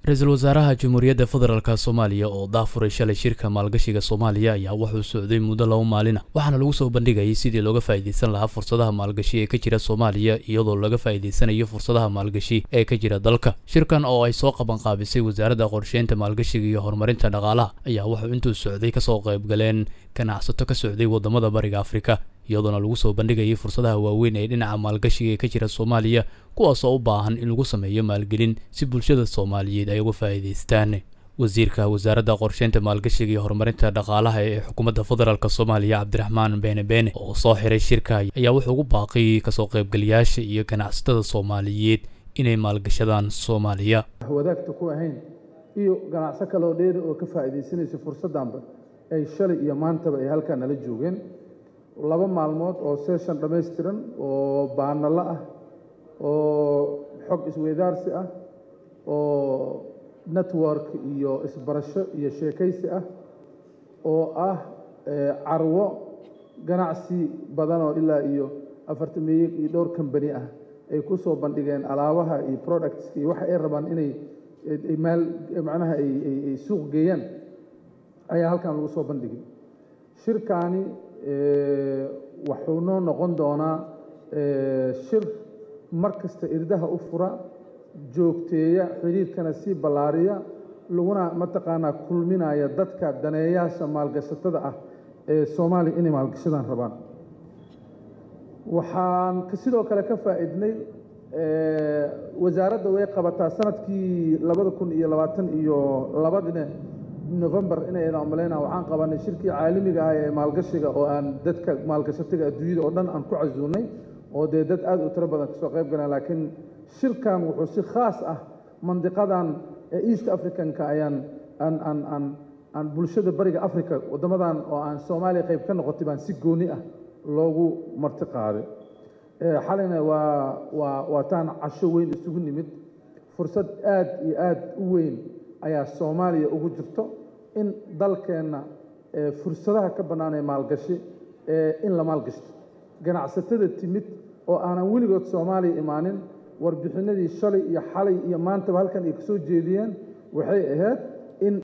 ra-iisul wasaaraha jamhuuriyadda federaalk soomaaliya oo daafuray shalay shirka maalgashiga soomaaliya ayaa wuxuu socday muddo laba maalina waxaana lagu soo bandhigayay sidii looga faa'iidaysan lahaa fursadaha maalgashi ee ka jira soomaaliya iyadoo laga faa'iidaysanayo fursadaha maalgashi ee ka jira dalka shirkan oo ay soo qaban qaabisay wasaaradda qorsheynta maalgashiga iyo horumarinta dhaqaalaha ayaa wuxuu intuu socday kasoo qaybgaleen ganacsato ka socday waddamada bariga afrika iyadoona lagu soo bandhigayay fursadaha waaweyn ee dhinaca maalgashiga ee ka jira soomaaliya kuwaasoo u baahan in lagu sameeyo maalgelin si bulshada soomaaliyeed ay uga faa'iidaystaan wasiirka wasaaradda qorsheynta maalgashiga iyo horumarinta dhaqaalaha ee xukuumadda federaalk soomaaliya cabdiraxmaan beene beene oo soo xiray shirka ayaa wuxuu ugu baaqiyey kasoo qaybgalayaasha iyo ganacsatada soomaaliyeed inay maalgashadaan soomaaliya wadaagta ku ahayn iyo ganacso kaleoo dheeri oo ka faa'iidaysanaysa fursaddanba ay shalay iyo maantaba ay halkaa nala joogeen laba maalmood oo session dhammaystiran oo baanalo ah oo xog isweydaarsi ah oo network iyo isbarasho iyo sheekaysi ah oo ah carwo ganacsi badan oo ilaa iyo afartameeye iyo dhowr kambani ah ay ku soo bandhigeen alaabaha iyo productska iyo waxa ay rabaan inay maal macnaha ay suuq geeyaan ayaa halkan lagu soo bandhigay shirkaani wuxuu noo noqon doonaa shir mar kasta irdaha u fura joogteeya xiriirkana sii ballaariya laguna mataqaanaa kulminaya dadka daneeyaasha maalgashatada ah ee soomaaliya inay maalgashadaan rabaan waxaan sidoo kale ka faa'iidnay wasaaradda way qabataa sanadkii labada kun iyo labaatan iyo labadine november inay malayna waxaan qabanay shirkii caalamiga ah ee maalgashiga oo aan dadka maalgashatiga adduunyada oo dhan aan ku casuunay oo dee dad aad u tiro badan kasoo qayb galaan laakiin shirkan wuxuu si khaas ah mandiqadan east africanka ayaan aan aan aan aan bulshada bariga africa waddamadan oo aan soomaaliya qayb ka noqotay baan si gooni ah loogu marti qaaday xalayna waa waa waataan casho weyn isugu nimid fursad aad iyo aad u weyn ayaa soomaaliya ugu jirto in dalkeenna fursadaha ka bannaanee maalgashi in la maalgashto ganacsatada timid oo aanan weligood soomaaliya imaanin warbixinadii shalay iyo xalay iyo maantaba halkan ay ka soo jeediyeen waxay ahayd in